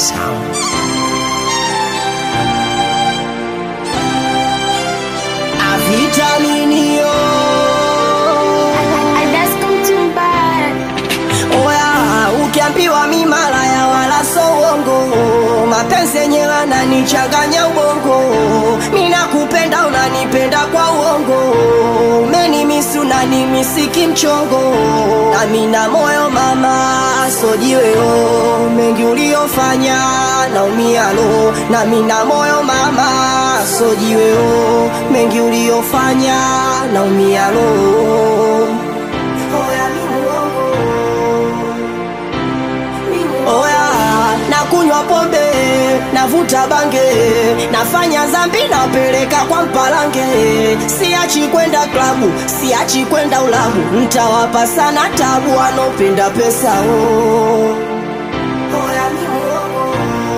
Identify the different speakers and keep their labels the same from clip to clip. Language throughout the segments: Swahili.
Speaker 1: sound.
Speaker 2: Avitaminio oya, ukiambiwa mi malaya wala so uongo, mapenzi yenyewe ananichanganya ubongo, mi nakupenda unanipenda kwa uongo, umenimisi unanimisiki mchongo, nami na moyo mama sojiweo, mengi uliofanya naumia lo, nami na moyo mama sojiweo, mengi uliofanya naumia lo. Oya, mi muongo. Oya, nakunywa pombe, navuta bange, nafanya zambi, napeleka kwa mpalange. Siachi kwenda klabu, siachi kwenda ulabu, ntawapa sana tabu wanopenda pesa oh. Oya, mi muongo.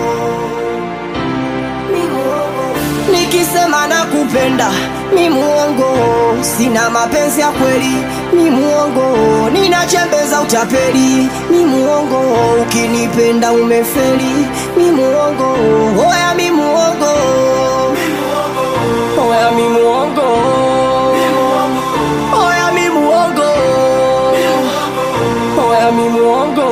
Speaker 2: Mi muongo. Nikisema nakupenda mi muongo, sina mapenzi ya kweli mi muongo, ninachembeza utapeli mi muongo, ukinipenda umefeli mi muongo, oya mi muongo, oya mi muongo, oya mi muongo, oya mi muongo,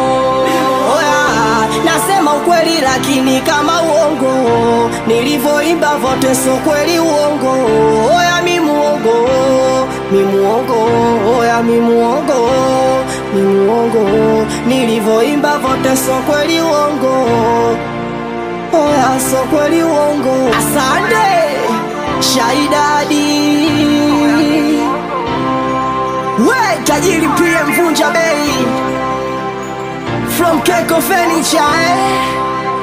Speaker 2: oya nasema ukweli lakini kama uongo, nilivyoimba vote so kweli uongo, oya mi muongo, mi muongo, oya mi muongo, mi muongo, nilivyoimba vote so kweli uongo, oya so kweli uongo. Asante Shaidadi, we tajiri pia mvunja bei from Keko Furniture eh?